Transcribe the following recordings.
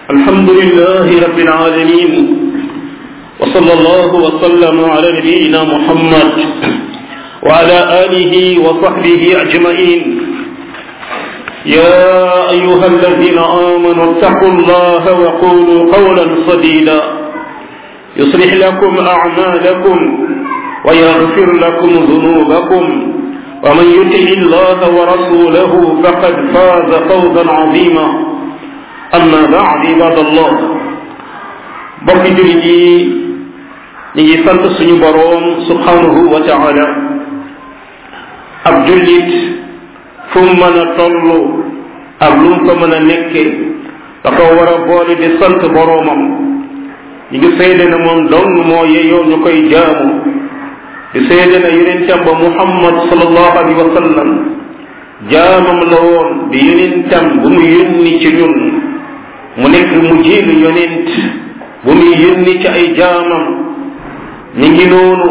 الحمد لله رب العالمين وصلى الله وسلم على نبينا محمد وعلى آله وصحبه أجمعين يا أيها الذين آمنوا اتقوا الله وقولوا قولا سديدا يصلح لكم أعمالكم ويغفر لكم ذنوبكم ومن يطع الله ورسوله فقد فاز فوزا عظيما amma baad ibadallah bokki jullit yi ñu ngi sant suñu boroom subhanahu wa taala ab jullit fu mu mën a toll ak lu mu ko mën a nekke da ko war a boole di sant boroomam ñu ngi seede na moom dong moo yeyoo ñu koy jaamu di seede na yonentam ba muhammad sallallahu alayhi wa sallam jaamam la woon di yonentam bu mu yónni ci ñun mu nekk mu jiilu yonent bu muy yónni ci ay jaamam ñu ngi noonu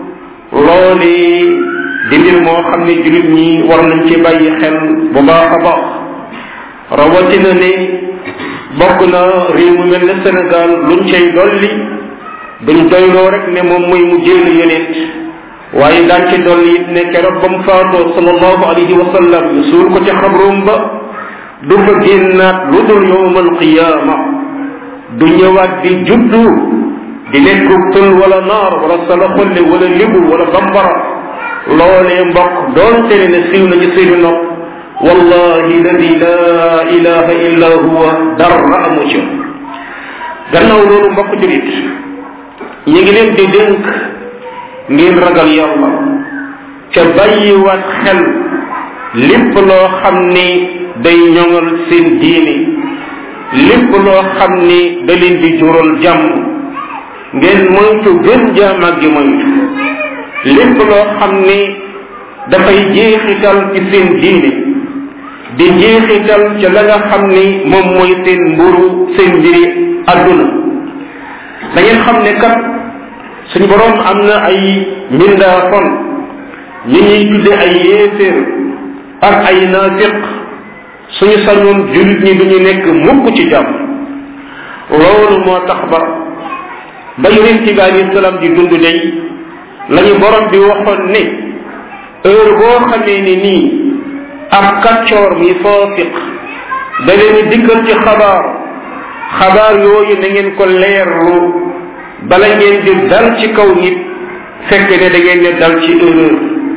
looli di mbir moo xam ne jullit ñi war nañ ci bàyyi xel bu baax a baax rawatina ne bokk na réew mu mel ne Sénégal luñ cay dolli duñ doyloo rek ne moom mooy mu jiilu yonent waaye daan ci dolli it ne keroog ba mu faatoo sallallahu alayhi wa sallam ñu suul ko ci xabroom ba du fa génnaat lu dul yowmal qiyaama du ñëwaat di juddu di nekk pël wala naar wala salaxolle wala libu wala bambara loolee mbokk doonte ne siiw na ci seeni nopp wallahi ladi la ilaha illa huwa dara amu ci gannaaw loolu mbokk julit ñu ngi leen di dénk ngeen ragal yàlla ca bàyyiwaat xel lépp loo xam ni day ñoŋal seen diini lépp loo xam ni da leen di jural jàmm ngeen moytu gën jaamag gi moytu lépp loo xam ni dafay jeexital ci seen diini di jeexital ca la nga xam ni moom mooy seen mburu seen mbiri adduna da ngeen xam ne kat suñ boroom am na ay mbindaa fon ñi ñuy tudde ay yéeféer ak ay naafiq suñu sañoon jullit ñi duñu nekk mukk ci jàmm loolu moo tax ba ba yonent bi alayhi salaam di dund day lañu borom bi waxoon ne heure boo xamee ni nii ab kaccoor mi faafiq da leen dikkal ci xabaar xabaar yooyu na ngeen ko leerlu bala ngeen di dal ci kaw nit fekk ne da ngeen ne dal ci erreur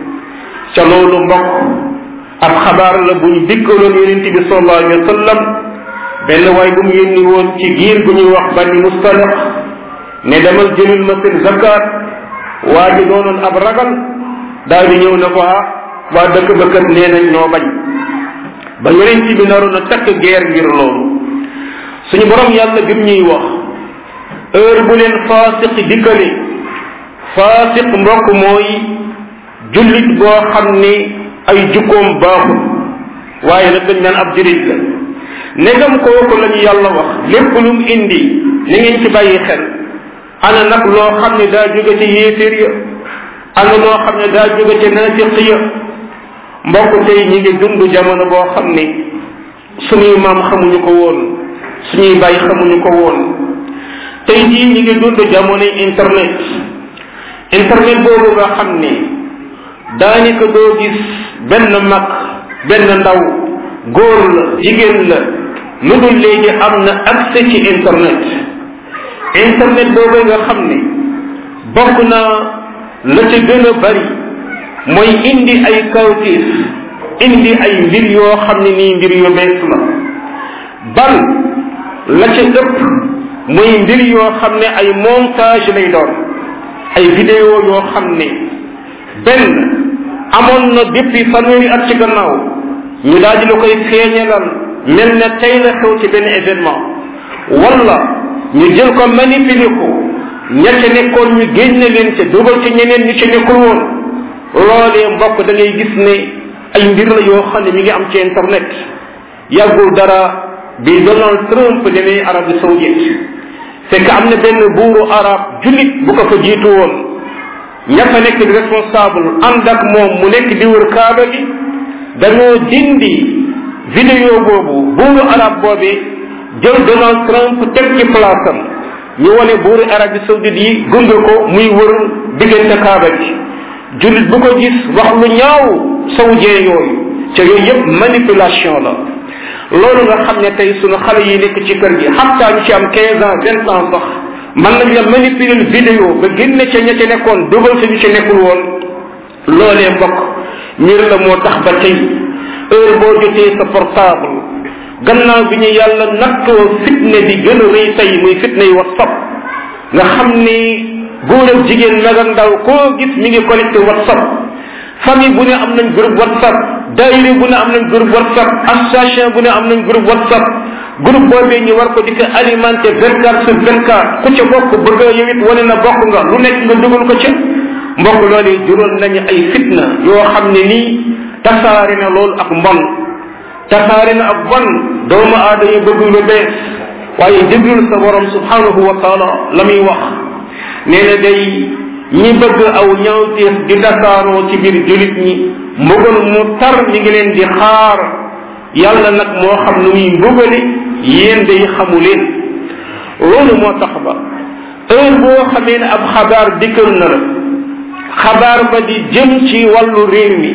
ca loolu mbokk ab xabaar la bu ñu dikkaloon yonent bi sallallahu alayhi wa sallam benn waay bu mu yónni woon ci giir bu ñuy wax bani mustaliq ne demal jëlil ma seen zakat waa ji doonoon ab ragal daal di ñëw ne ko ah waa dëkk ba kat nee nañ ñoo bañ ba yonent bi naroon a takk geer ngir loolu suñu borom yàlla bi mu ñuy wax heure bu leen faasiq dikkale faasiq mbokk mooy jullit boo xam ni ay jukkoom baaxul waaye nag dañ naan ab jurit la negam kooku la ñu yàlla wax lépp lu mu indi ni ngeen ci bàyyi xel ana nag loo xam ne daa jóge ci yéeféer ya ana loo xam ne daa jóge ci naafiq ya mbokk tey ñi ngi dund jamono boo xam ne suñuy maam xamuñu ko woon suñuy bàyyi xamuñu ko woon tey jii ñi ngi dund jamonoy internet internet boobu nga xam ne daanaka doo gis benn mag benn ndaw góor la jigéen la lu dul léegi am na accès ci internet internet boobu nga xam ne bokk na la ca gën a bari mooy indi ay kawtiif indi ay mbir yoo xam ne nii mbir yu bees la bal la ca ëpp mooy mbir yoo xam ne ay montage lay doon ay vidéo yoo xam ne benn amoon na depuis fanweeri at ci gannaaw ñu daal di la koy feeñalal mel ne tey la xew ci benn événement wala ñu jël ko manipuler ko ña ca nekkoon ñu génne leen ca dugal ci ñeneen ñu ca nekkul woon loolee mbokk da ngay gis ne ay mbir la yoo xam ne mi ngi am ci internet yàggul dara bi Donald Trump demee Arabie Saoudite fekk am na benn buuru arab jullit bu ko fa jiitu woon ña fa nekk di responsable ànd ak moom mu nekk di wër kaaba gi dañoo dindi vidéo boobu buuru arab boobi jël Donald Trump teg ci place am ñu wane buuri Arabie Saoudite yi gunge ko muy wër diggante kaaba gi jullit bu ko gis wax lu ñaaw saoudien yooyu ca yooyu yëpp manipulation la loolu nga xam ne tey sunu xale yi nekk ci kër gi xataa ñu ci am quinze ans vingt ans sax mën nañ la manipuler vidéo ba génne ca ña ca nekkoon dugal sa ñu ci nekkul woon loolee mbokk mbir la moo tax ba tey heure boo jotee sa portable gannaaw bi ñu yàlla nattoo fitne bi gën a rëy tey muy fitne yi whatsapp nga xam ni góor ak jigéen mag ak ndaw koo gis mi ngi connecté whatsapp famille bu ne am nañ groupe whatsapp daayira bu ne am nañ groupe whatsapp association bu ne am nañ groupe whatsapp groupe boobee ñu war ko di ko alimenté vingt quatre sur vingt quatre ku ca bokk bëgg a yow it wane na bokk nga lu nekk nga dugal ko ca mbokk loolu juróon nañu ay fitna yoo xam ne nii tasaare na loolu ak mbon tasaare na ak bon doomu aada yi bëgg lu bees waaye déglul sa borom subhanahu wa taala la muy wax nee na day ñi bëgg aw ñaawteef di tasaaroo ci biir julit ñi mbugal mu tar ñi ngi leen di xaar yàlla nag moo xam nu muy mbugale yéen day xamu leen loolu moo tax ba heure boo xamee ne ab xabaar dikkal na la xabaar ba di jëm ci wàllu réew mi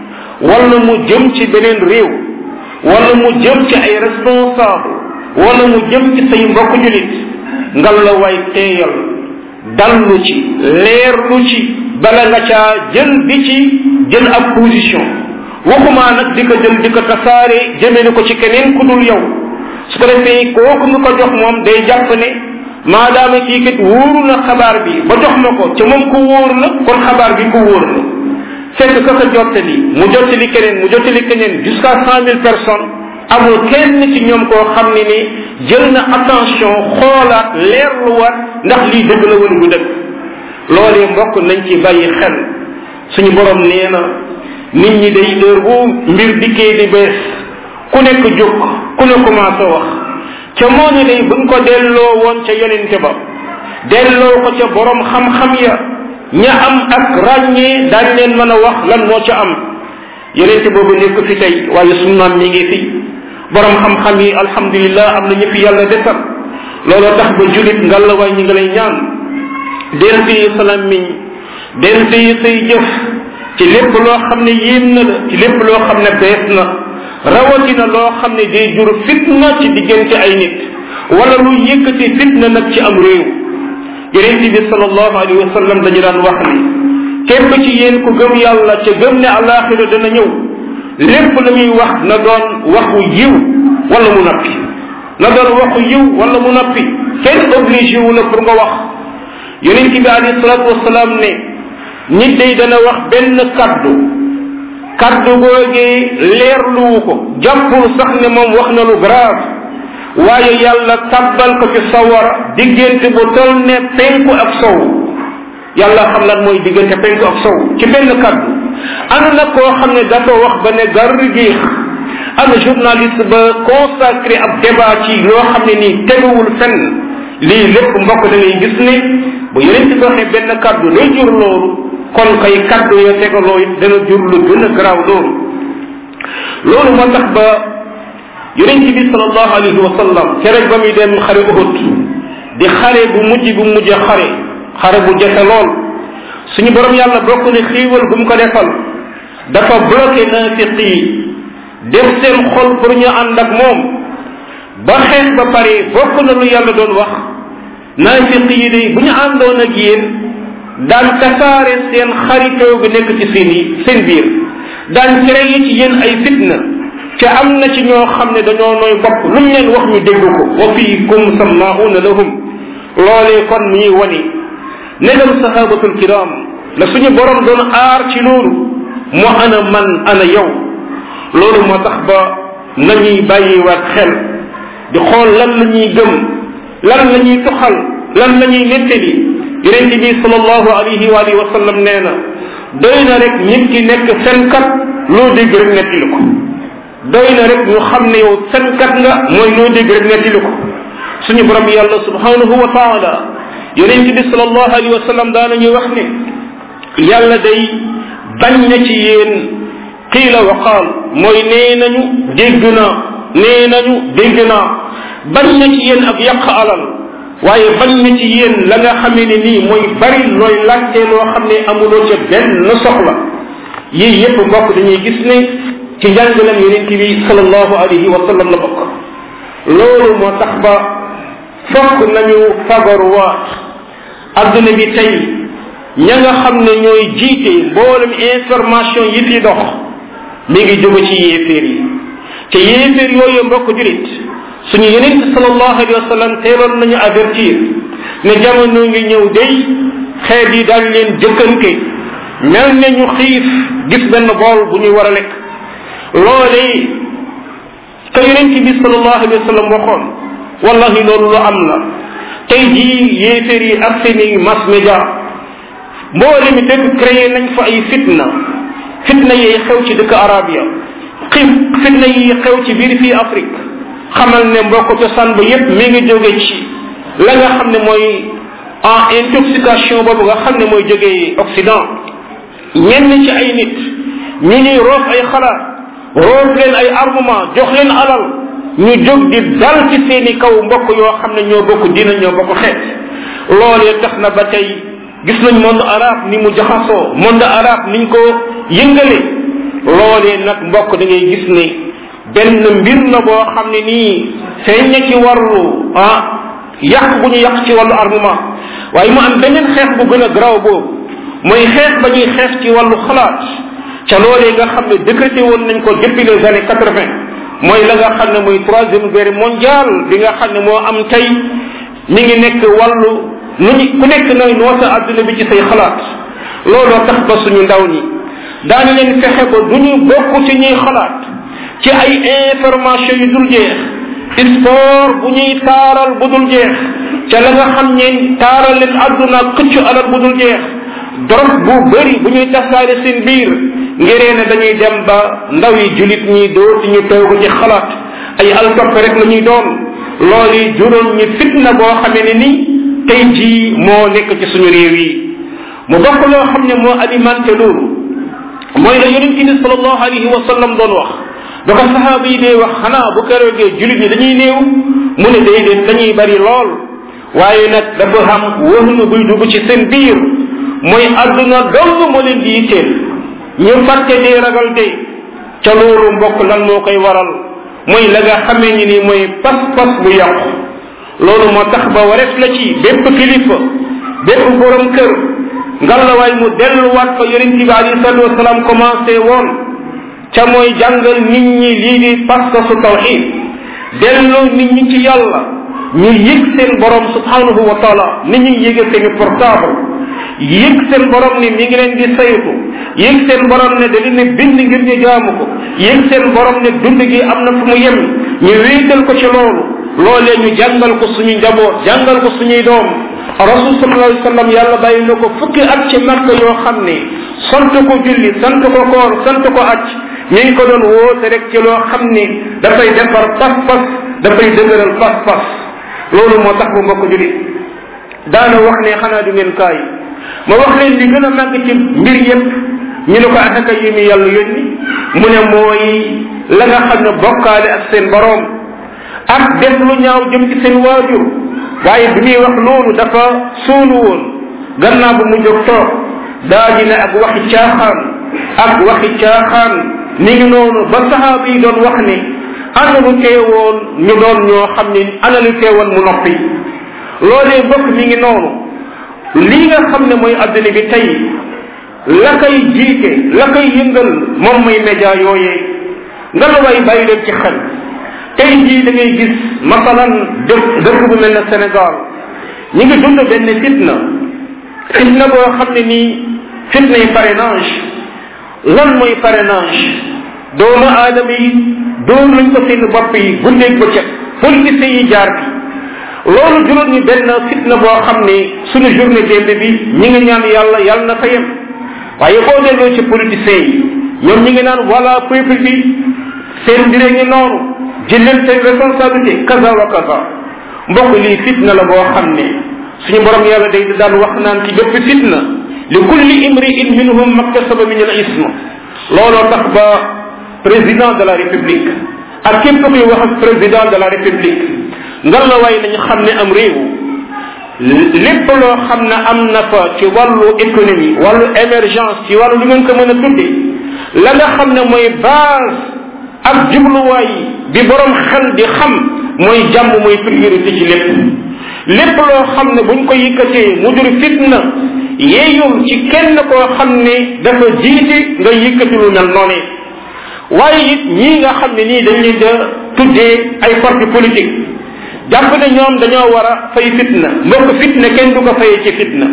wala mu jëm ci beneen réew wala mu jëm ci ay responsable wala mu jëm ci say mbokk julit ngal la waay teeyal dallu ci leerlu ci bala nga caa jël di ci jël ab position waxumaa nag di ko jël di ko tasaare jëmee ko ci keneen ku dul yow su ko defee kooku mu ko jox moom day jàpp ne maadaama kii kat wóoru na xabaar bi ba jox ma ko ca moom ko wóor la kon xabaar bi ko wóor la fekk ka ko jottali mu jottali keneen mu jottali keneen jusqu'à cent mille personnes amul kenn ci ñoom koo xam ne ni jël na attention xoolaat leerluwaat ndax lii dëgg la wala du dëgg loolee mbokk nañ ci bàyyi xel suñu borom nee na nit ñi day heure bu mbir dikkee di bees ku nekk jóg ku ne commencé wax ca moo ne day buñ ko delloo woon ca yonente ba delloo ko ca borom xam-xam ya ña am ak ràññee daañ leen mën a wax lan moo ca am yonente boobu nekk fi tey waaye suñu maam mi ngi fi borom xam-xam yi alhamdulillah am na ñu fi yàlla desal looloo tax ba julit ngalla waay ñi nga lay ñaan del fii salam miñ del fii say jëf ci lépp loo xam ne yéem na la ci lépp loo xam ne bees na rawatina loo xam ne day jur fitna ci diggante ay nit wala lu yëkkati fitna nag ci am réew yonente bi salallahu alayhi wa sallam dañu daan wax ni képp ci yéen ku gëm yàlla ca gëm ne alaxira dana ñëw lépp la muy wax na doon waxu yiw wala mu nappi na doon waxu yiw wala mu nappi kenn obligé wu la pour nga wax yonente bi alayhi salatu wasalaam ne nit day dana wax benn kaddu kaddu googee leerluwu ko jàppul sax ne moom wax na lu grave waaye yàlla tabbal ko ci sawara diggante bu tol ne penku ak sow yàlla xam lan mooy diggante penku ak sow ci benn kaddu ana nag koo xam ne dafa wax ba ne gar giix ana journaliste ba consacré ab débat ci loo xam ne nii teguwul fenn lii lépp mbokk da ngay gis ne bu yeneen ci waxee benn kaddu day jur loolu kon kay kaddu ya tegaloo it dana jur lu gën a garaaw loolu loolu moo tax ba yonent bi salallahu alayhi wa sallam keroog ba muy dem xare uhud di xare bu mujj bu mujj xare xare bu jafe lool suñu borom yàlla bokk ne xiiwal bu mu ko defal dafa bloqué naafiq yi def seen xol pour ñu ànd ak moom ba xeex ba pare bokk na lu yàlla doon wax naafiq yi day bu ñu àndoon ak yéen daan tasaare seen xaritoo bi nekk ci seen yi seen biir daan créé ci yéen ay fitna te am na ci ñoo xam ne dañoo nooy bopp lu ñu leen wax ñu dégg ko wa fiikum sammauna lahum loolee kon mi wani negam sahabatul kiram la suñu borom doon aar ci loolu mu ana man ana yow loolu moo tax ba nañuy bàyyiwaat xel di xool lan la ñuy gëm lan la ñuy tuxal lan la ñuy nettali yonente bi salallahu alayhi wa alihi wa sallam nee na doy na rek nit ki nekk fenkat loo dégg rek nettali ko doy na rek ñu xam ne yow fenkat nga mooy loo dégg rek nettali ko suñu borom yàlla subhanahu wa taala yonente bi salallahu alayhi wa sallam daanañuy wax ne yàlla day bañ na ci yéen qiila wa qaal mooy nee nañu dégg naa nee nañu dégg naa bañ na ci yéen ak yàq alal waaye bañ na ci yéen la nga xamee ne nii mooy bari looy laajte loo xam ne amuloo ca benn soxla yii yépp mbokk dañuy gis ne ci njàngalam yonent bi sallallahu alayhi wa sallam la bokk loolu moo tax ba fokk nañu fagaruwaat adduna bi tey ña nga xam ne ñooy jiite mboolem information yi fi dox mi ngi jóge ci yéeféer yi te yéeféer yooyu mbokk julit suñu yonent sallallahu alayhi wa sallam teeloon nañu avertir ne jamono ngi ñëw day xeet yi daal leen jëkkante mel ne ñu xiif gis benn bool bu ñuy war a lekk loolee ka yonent bi sallallahu alayhi wa sallam waxoon wallahi loolu lu am la tey jii yéeféer yi ak seeni mass média mboole mi dëkk créé nañ fa ay fitna fitna yi xew ci dëkk arab ya xif fitna yi xew ci biir fii Afrique xamal ne mbokk cosaan ba yépp mi ngi jóge ci la nga xam ne mooy en intoxication boobu nga xam ne mooy jógee Occident ñenn ci ay nit ñu ñuy roof ay xalaat roof leen ay armement jox leen alal ñu jóg di dal ci seeni kaw mbokk yoo xam ne ñoo bokk diina ñoo bokk xeet loolee tax na ba tey gis nañ monde arabe ni mu jaxasoo monde arabe niñ ko yëngale loolee nag mbokk da ngay gis ne benn mbir la boo xam ne nii feeñ na ci wàllu ah yàq bu ñu yàq ci wàllu armement waaye mu am beneen xeex bu gën a garaaw boobu mooy xeex ba ñuy xeex ci wàllu xalaat ca loolee nga xam ne décrété woon nañ ko depuis les années quatre vingt mooy la nga xam ne mooy troisième guerre mondiale bi nga xam ne moo am tey mi ngi nekk wàllu nu ñu ku nekk nooy noota àdduna bi ci say xalaat looloo tax ba suñu ndaw ñi daani leen fexe ba du ñu bokk ci ñuy xalaat ci ay information yu dul jeex sport bu ñuy taaral bu dul jeex ca la nga xam ne taaral leen àdduna këccu alal bu dul jeex drogue bu bëri bu ñuy tasaare seen biir ngiree ne dañuy dem ba ndaw yi julit ñi dootu ñu toog ci xalaat ay altoppe rek la ñuy doon loolu yi juróon ñu fitna boo xamee ne ni tey jii moo nekk ci suñu réew yi mu bokk loo xam ne moo alimenté loolu mooy la yonent bi sallallahu alayhi wa sallam doon wax ba ko sahaaba yi dee wax xanaa bu keroogee julit ñi dañuy néew mu ne déedéet dañuy bari lool waaye nag dafa xam wëhnu buy dugg ci seen biir mooy àdduna dong moo leen di yitteel ñu fàtte dee ragal dee ca loolu mbokk lan moo koy waral mooy la nga xamee ni ni mooy pas-pas bu yàqu loolu moo tax ba wareef la ci bépp kilifa bépp borom kër ngalawaay mu delluwaat fa yonent bi alayhi salatu wasalaam commencé woon ca mooy jàngal nit ñi lii di pas-pasu tawxid delloo nit ñi ci yàlla ñu yëg seen borom subhanahu wa taala nit ñi yëge seeni portable yëg seen borom ni mi ngi leen di saytu yëg seen borom ne da leen ne bind ngir ñu jaamu ko yëg seen borom ne dund gi am na fu mu yem ñu wéetal ko ci loolu loolee ñu jàngal ko suñu njaboot jàngal ko suñuy doom rasul sallallahu alayhi wa sallam yàlla bàyyi na ko fukki at ci makka yoo xam ne sant ko julli sant ko koor sant ko acc ñu ngi ko doon woote rek ci loo xam ne dafay defar pas-pas dafay dëgëral pas-pas loolu moo tax bu mbokk julli daana wax ne xanaa du ngeen kaay ma wax leen li gën a màgg ci mbir yépp ñu ne ko ataka yi mi yàlla yónni mu ne mooy la nga xam ne bokkaale ak seen boroom ak def lu ñaaw jëm ci seen waajur waaye bi muy wax loolu dafa suulu woon gannaaw bu mu jóg toog daa di ne ak waxi caaxaan ak waxi caaxaan ni ngi noonu ba sahaaba yi doon wax ne ana lu teewoon ñu doon ñoo xam ne ana lu teewoon mu noppi loolee mbokk mi ngi noonu lii nga xam ne mooy adduna bi tey la koy jiite la koy yëngal moom mooy média yooyee nga la way bàyyi leen ci xel tey jii da ngay gis masalan dëkk dëkk bu mel ne Sénégal ñi ngi dund benn fitna fitna boo xam ne nii fitna yi parrainage lan mooy parrainage doomu aadama yi dóor nañ ko seen bopp yi guddeeg bëccëg politiciens yi jaar bi loolu juróom ñu benn fitna boo xam ne suñu journée démb bi ñi ngi ñaan yàlla yàlla na fa yem waaye boo delloo ci politiciens yi ñoom ñi ngi naan voilà peuple bi seen mbir ngi noonu jël leen seen responsabilité kaza wa kaza mbokk lii fitna la boo xam ne suñu borom yàlla day daan wax naan ci bépp fitna li kulli imri'in minhum maktasaba min al ism looloo tax ba président de la république ak képp kuy wax ak président de la république ngal la waay nañu xam ne am réew lépp loo xam ne am na fa ci wàllu économie wàllu émergence ci wàllu lu ngeen ko mën a tudde la nga xam ne mooy base ak jubluwaay bi borom xel di xam mooy jàmm mooy priorité ci lépp lépp loo xam ne buñ ko yëkkatee mu jur fitna yeeyul ci kenn koo xam ne dafa jiite nga yëkkati lu mel noone waaye it ñii nga xam ne nii dañ leen da tuddee ay parti politique jàpp ne ñoom dañoo war a fay fitna mbokk fitna kenn du ko fayee ci fitna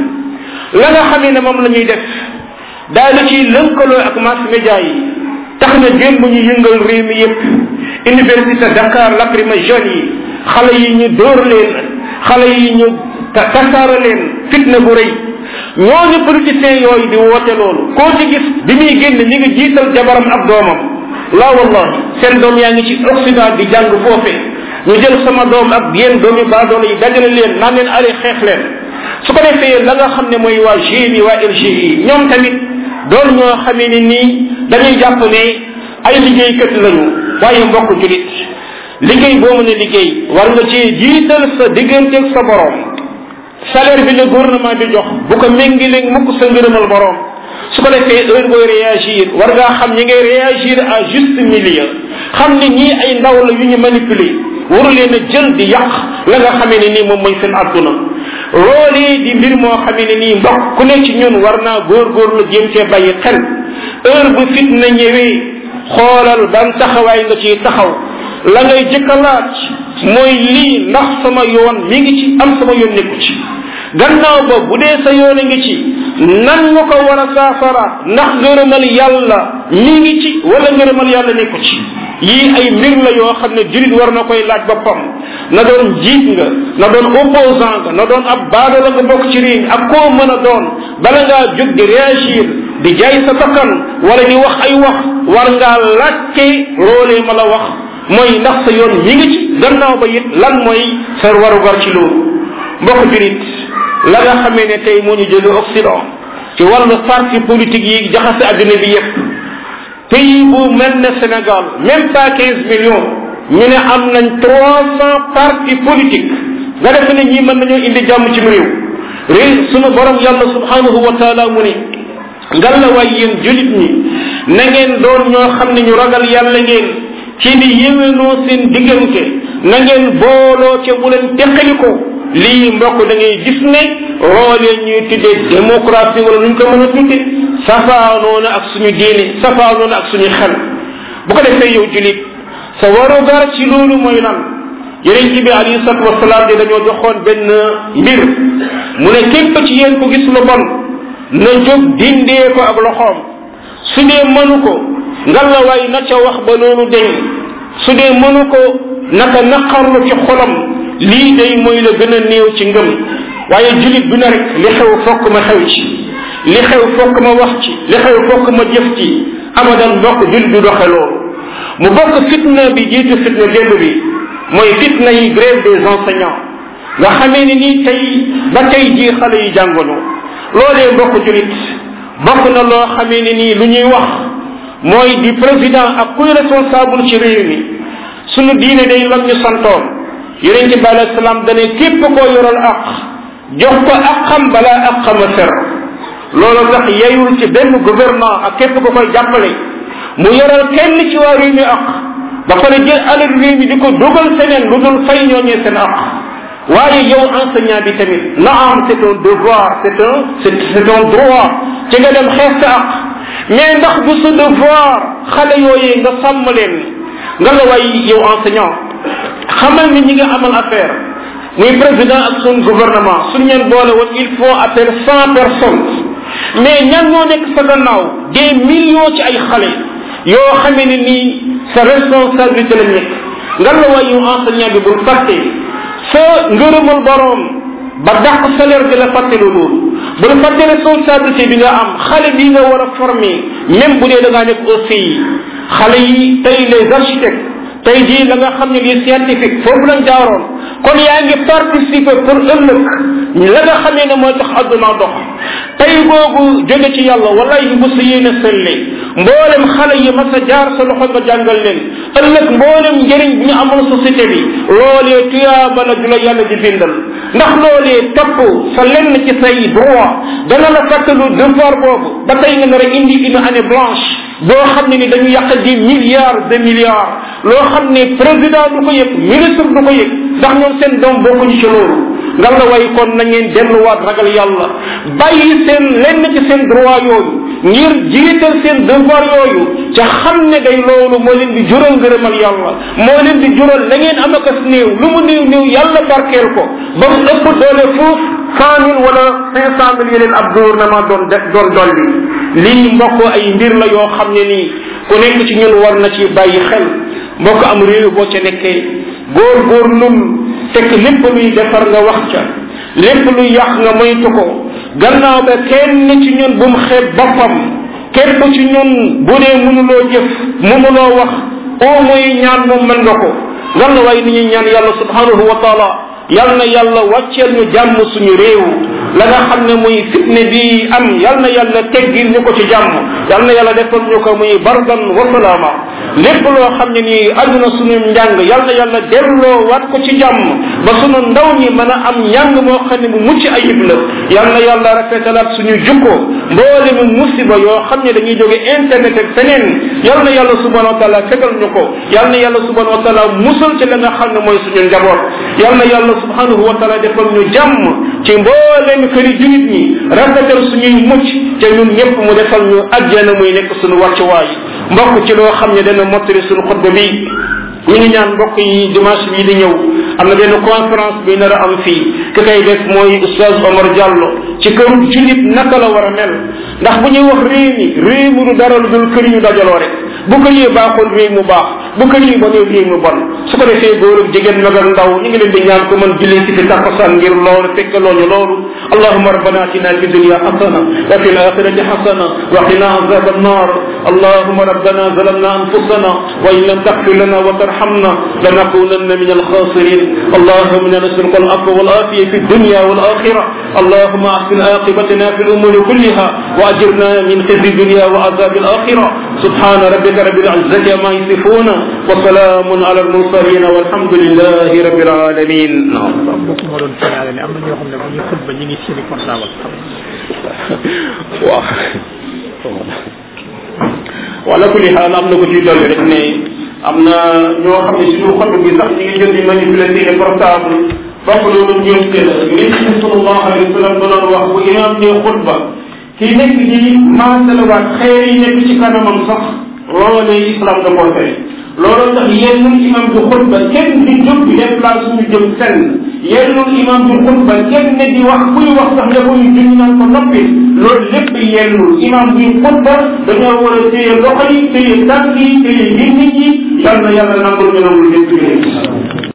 la nga xamee ne moom la ñuy def daal di ciy lënkaloo ak mass média yi tax na démb ñu yëngal réew mi yépp université Dakar lacrymogène yi xale yi ñu dóor leen xale yi ñu tasaara leen fitna bu rëy ñooñu politiciens yooyu di woote loolu koo ci gis bi muy génn ñi ngi jiital jabaram ak doomam laa wallahi seen doom yaa ngi ci Occident di jàng foofe ñu jël sama doom ak yéen doomi baadoolo yi dajale leen naan leen ale xeex leen su ko defee la nga xam ne mooy waa GMI waa LGI ñoom tamit doon ñoo xamee ni nii dañuy jàpp ne ay liggéeykat lañu waaye mbokk julit liggéey boo mën a liggéey war nga ci jiital sa digganteeg sa borom salaire bi le gouvernement bi jox bu ko méngileeg mukk sa ngërëmal borom su ko defee heure booy réagir war ngaa xam ñi ngay réagir à juste milieu xam ne ñii ay ndaw la yu ñu manipuler waru leen a jël di yàq la nga xamee ne nii moom mooy seen adduna loolee di mbir moo xamee ne nii mbokk ku ne ci ñun war naa góorgóorlu jéem cee bàyyi xel heure bu fitna ñëwee xoolal ban taxawaay nga ciy taxaw la ngay jëkk a laaj mooy lii ndax sama yoon mi ngi ci am sama yoon nekku ci gannaaw ba bu dee sa yoon a ngi ci nan nga ko war a saafara ndax ngërëmal yàlla mi ngi ci wala ngërëmal yàlla nekku ci yii ay mbir la yoo xam ne jurit war na koy laaj boppam na doon jiit nga na doon opposant nga na doon ab baado la nga bokk ci réew ak koo mën a doon bala ngaa jóg di réagir di jaay sa bakkan wala di wax ay wax war ngaa laajte loolee ma la wax mooy ndax sa yoon mi ngi ci gannaaw ba it lan mooy sa warugar ci loolu mbokk jurit la nga xamee ne tey moo ñu jóge Occident ci wàllu parti politique yi jaxase adduna bi yépp pays bu mel ne Sénégal même pas quinze millions ñu ne am nañ trois cent partis politiques nga def ne ñii mën nañoo indi jàmm ci réew réew sunu borom yàlla subhanahu wa taala mu ne ngal la waay yéen julit ñi na ngeen doon ñoo xam ne ñu ragal yàlla ngeen ci di yéwénoo seen diggante na ngeen booloo ca bu leen teqaliko lii mbokk da ngay gis ne loolee ñuy tuddee démocratie wala nuñ ko mën a tudde safaanoona ak suñu diine safaanoona ak suñu xel bu ko defee yow julit sa warugar ci loolu mooy lan yeneen ci bi alayhi salatu wasalaam di dañoo joxoon benn mbir mu ne képp ci yéen ko gis lu bon na jóg dindee ko ak loxoom su dee mënu ko ngalla waay na ca wax ba loolu deñ su dee mënu ko naka naqarlu ci xolam lii day mooy la gën a néew ci ngëm waaye julit bu ne rek li xew fokk ma xew ci li xew fokk ma wax ci li xew fokk ma jëf ci abadan mbokk julit du doxe loolu mu bokk fitna bi jiitu fitna démb bi mooy fitna yi grève des enseignants nga xamee ni nii tey ba tey jii xale yi jàngaloo loolee mbokk julit bokk na loo xamee ni nii lu ñuy wax mooy di président ak kuy responsable ci réew mi sunu diine day lam ñu santoon yonente bi alayhi salaam dane képp koo yoral aq jox ko aqam balaa aqama fer loolu tax yeyul ci benn gouvernement ak képp ko koy jàppale mu yoral kenn ci waa réew mi aq ba pare jël alal réew mi di ko dugal feneen lu dul fay ñooñee seen aq waaye yow enseignant bi tamit na am c'est un devoir c'est un c'est un droit ci nga dem xeex sa aq mais ndax bu sa devoir xale yooyee nga sàmm leen nga la way yow enseignant xamal ni ñi nga amal affaire muy président ak sun gouvernement suñ leen boole woon il faut appel cent personnes mais ñan ñoo nekk sa gannaaw des millions ci ay xale yoo xamee ne nii sa responsabilité la nekk nga la way yow enseignant bi bul fàtte sa ngërëmal borom ba dàq salaire bi la fàtte lu loolu bul fàtte responsabilité bi nga am xale bi nga war a former même bu dee da ngaa nekk aussi xale yi tey les architectes tey jii la nga xam ne lii scientifique foofu lañ jaaroon kon yaa ngi participer pour ëllëg la nga xamee ne mooy tax adduna dox tey googu jóge ci yàlla wallahi bu sa yéene selle mboolem xale yi mas a jaar sa loxo nga jàngal leen ëllëg mboolem njëriñ bi ñu amal société bi loolee tuyaaba la du la yàlla di bindal ndax loolee topp sa lenn ci say droit dana la fàttalu devoir boobu ba tey nga nar a indi une année blanche boo xam ne ni dañu yàq di milliards de milliards loo xam ne président du ko yëg ministre du ko yëg ndax ñoom seen doom bokkuñu ci loolu nga la way kon na ngeen delluwaat ragal yàlla bàyyi seen lenn ci seen droit yooyu ngir jiital seen devoir yooyu ca xam ne day loolu moo leen di jural ngërëmal yàlla moo leen di jural la ngeen am akas néew lu mu néew néew yàlla barkeel ko ba mu ëpp doole fuuf cent mille wala cinq cent mille yeneen ab gouvernement doon def doon dolli lii mbokk ay mbir la yoo xam ne nii ku nekk ci ñun war na ci bàyyi xel mbokk am réew boo ca nekkee góor góor lul fekk lépp luy defar nga wax ca lépp luy yàq nga moytu ko gannaaw ba kenn ci ñun bu mu xeeb boppam képp ci ñun bu dee mënuloo jëf mënuloo wax au moins ñaan moom mën nga ko ngan la waaye ni ñuy ñaan yàlla subhanahu wa taala yal na yàlla wàcceel ñu jàmm suñu réew la nga xam ne muy fitne bi am yal na yàlla teggil ñu ko ci jàmm yal na yàlla defal ñu ko muy bardan wa salaama lépp loo xam ne nii àdduna suñu njàng yal na yàlla delloo waat ko ci jàmm ba sunu ndaw ñi mën a am njàng moo xam ne mu mucc ayib la yal na yàlla rafetalaat suñu jukko mboole mu musiba yoo xam ne dañuy jóge internet ak feneen yal na yàlla subhanahu wa taala fegal ñu ko yal na yàlla subhanahu wa taala musal ci la nga xam ne mooy suñu njaboot yal na yàlla subhanahu wa taala defal ñu jàmm ci mbooleem këri julit ñi rafetal suñuy mucc te ñun ñëpp mu defal ñu ajjana muy nekk suñu wàccuwaay mbokk ci loo xam ne dana mottali suñu xutba bi ñu ngi ñaan mbokk yi dimanche bii di ñëw am na benn conférence bi nar a am fii ki koy def mooy oustaz Omar Diallo ci këru julit naka la war a mel ndax bu ñuy wax réew mi réew mu du dara lu dul kër yu dajaloo rek bu kër yi baaxul réew mu baax bu kër yi bonee réew mu bon su ko defee góor ak jigéen mag ak ndaw ñu ngi leen di ñaan ko mën julli si fi takkusaan ngir loolu fekk looñu loolu allahuma rabbana atina fi dunya hasana wa fi alakhirati hasana wa qina azab annar اللهم ربنا ظلمنا انفسنا وان لم تغفر لنا وترحمنا لنكونن من الخاسرين اللهم انا نسالك العفو والعافيه في الدنيا والاخره اللهم احسن عاقبتنا في الامور كلها واجرنا من خزي الدنيا وعذاب الاخره سبحان ربك رب العزه عما يصفون وسلام على المرسلين والحمد لله رب العالمين نعم mbokk moo doon signalé ne am na ñoo xam ne bu ñu xutba ñu ngi seeni portable waaw wala kulli xaal am na ko ci dolli rek ne am na ñoo xam ne suñu xot bi sax ñu ngi jël di manipuler seeni portable bokk loolu njuumte la li ci sallallahu alayhi wa sallam doon wax bu imam ne xutba kii nekk di maasalawaat xeer yi nekk ci kanamam sax loolee islam da koo tere looloo tax yennul imam di xutba kenn di jóg di déplace suñu jëm fenn yennul imam di xutba kenn ne di wax kuy wax sax nga koy juñ naan ko noppi loolu lépp yennul imam di xutba dañoo war a téye loxo yi téye tànk yi téye nit ñi yal na yàlla nangul ñu nangul lépp